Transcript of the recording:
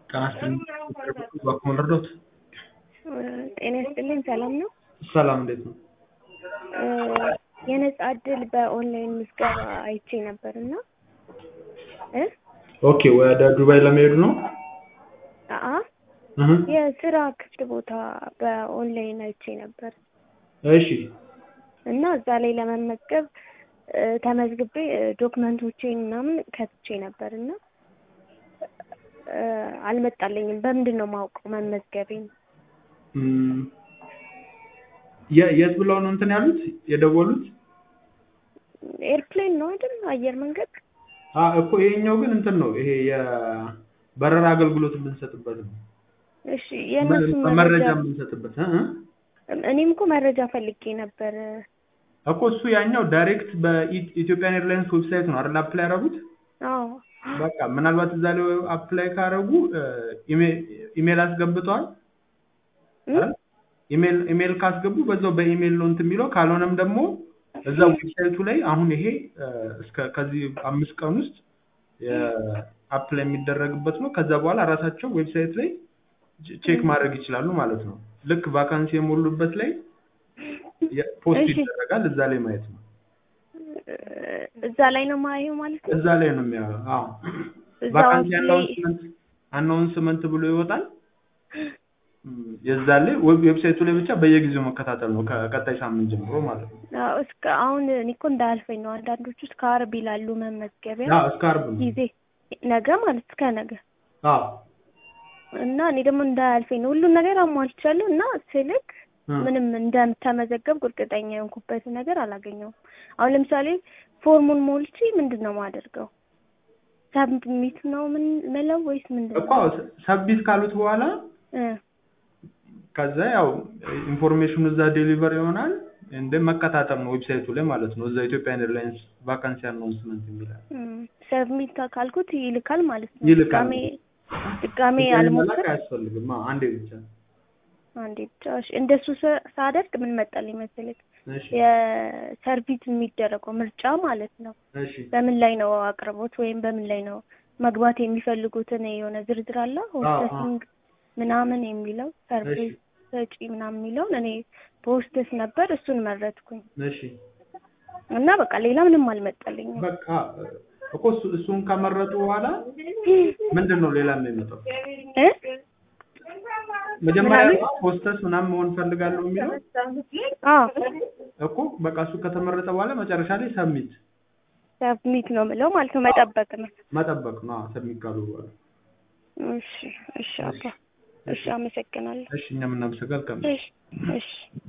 ጤና ይስጥልኝ እባክዎ ልርዳዎት? ጤና ይስጥልኝ ሰላም ነው? ሰላም እንዴት ነው? የነጻ እድል በኦንላይን ምዝገባ አይቼ ነበር እና እ ኦኬ ወደ ዱባይ ለመሄድ ነው? አአ እህ የስራ ክፍት ቦታ በኦንላይን አይቼ ነበር እሺ እና እዛ ላይ ለመመዝገብ እ ተመዝግቤ እ ዶክመንቶቼን ምናምን ከትቼ ነበር እና እ አልመጣልኝም። በምንድን ነው የማውቀው መመዝገቤን? እም የ- የት ብለው ነው እንትን ያሉት የደወሉት? ኤርፕሌን ነው አይደል? አየር መንገድ አ እኮ ይሄኛው ግን እንትን ነው ይሄ የበረራ አገልግሎት የምንሰጥበት ነው። እሺ የእነሱን መረጃ መረጃ የምንሰጥበት እ እ እኔም እኮ መረጃ ፈልጌ ነበር። እኮ እሱ ያኛው ዳይሬክት በኢትዮጵያን ኤርላይንስ ዌብሳይት ነው አይደል አፕላይ ያደረጉት? አዎ በቃ ምናልባት እዛ ላይ አፕላይ ካደረጉ ኢሜል አስገብተዋል አይደል? ኢሜል ኢሜል ካስገቡ በዛው በኢሜል ነው እንትን የሚለው ካልሆነም ደግሞ እዛ ዌብሳይቱ ላይ አሁን ይሄ እ እስከ ከዚህ አምስት ቀን ውስጥ አፕላይ የሚደረግበት ነው። ከዛ በኋላ ራሳቸው ዌብሳይት ላይ ቼክ ማድረግ ይችላሉ ማለት ነው። ልክ ቫካንሲ የሞሉበት ላይ የ- ፖስት እሺ። ይደረጋል እዛ ላይ ማየት ነው። እዛ ላይ ነው ማየው ማለት ነው። እዛ ላይ ነው የሚያየው። አዎ እዛ ቫካንሲ ላይ አናውንስመንት አናውንስመንት ብሎ ይወጣል። እም፣ የዛን ላይ ዌብ ዌብሳይቱ ላይ ብቻ በየጊዜው መከታተል ነው ከቀጣይ ሳምንት ጀምሮ ማለት ነው። አዎ፣ እስከ አሁን እኔ እኮ እንዳያልፈኝ ነው። አንዳንዶቹ እስከ ዓርብ ይላሉ መመዝገቢያ አዎ እስከ ዓርብ ነው። ጊዜ ነገ ማለት እስከ ነገ አዎ እና እኔ ደግሞ እንዳያልፈኝ ነው። ሁሉን ነገር አሟልቻለሁ እና ስልክ እ ምንም እንደምተመዘገብኩ እርግጠኛ የሆንኩበት ነገር አላገኘውም። አሁን ለምሳሌ ፎርሙን ሞልቼ ምንድን ነው የማደርገው? ሰብሚት ነው ምን መለው ወይስ ምንድን እኮ ነው? ሰብሚት ካሉት በኋላ እ ከዛ ያው ኢንፎርሜሽኑ እዛ ዴሊቨር ይሆናል። እንደ መከታተል ነው ዌብሳይቱ ላይ ማለት ነው። እዛ ኢትዮጵያን ኤርላይንስ ቫካንሲ አናውንስመንት የሚላል ሰብሚት ካልኩት ይልካል ማለት ነው። ይልካል። ድጋሜ ድጋሜ ድጋሚ መላክ አልሞክር አያስፈልግም። አዎ አንዴ ብቻ። አንዴ ብቻ እሺ። እንደሱ ሳ- ሳደርግ ምን መጣልኝ መሰለኝ እሺ የሰርቪስ የሚደረገው ምርጫ ማለት ነው። እሺ በምን ላይ ነው አቅርቦት ወይም በምን ላይ ነው መግባት የሚፈልጉትን የሆነ ዝርዝር አለ ሆስተሲንግ ምናምን የሚለው ሰርቪስ ሰጪ ምናምን የሚለውን እኔ በሆስተስ ነበር እሱን መረጥኩኝ እሺ እና በቃ ሌላ ምንም አልመጣልኝም። በቃ እኮ እሱ- እሱን ከመረጡ በኋላ ምንድን ነው ሌላ የሚመጣው? እ? መጀመሪያ ምናምን? ሆስተስ ምናምን መሆን ፈልጋለሁ የሚለው አዎ እኮ በቃ እሱ ከተመረጠ በኋላ መጨረሻ ላይ ሰብሚት ሰብሚት ነው የምለው ማለት ነው መጠበቅ ነው። መጠበቅ ነው። አዎ ሰብሚት ካሉ በኋላ እሺ እሺ አባ እሺ አመሰግናለሁ። እሺ እኛም እናመሰግናለን። እሺ እሺ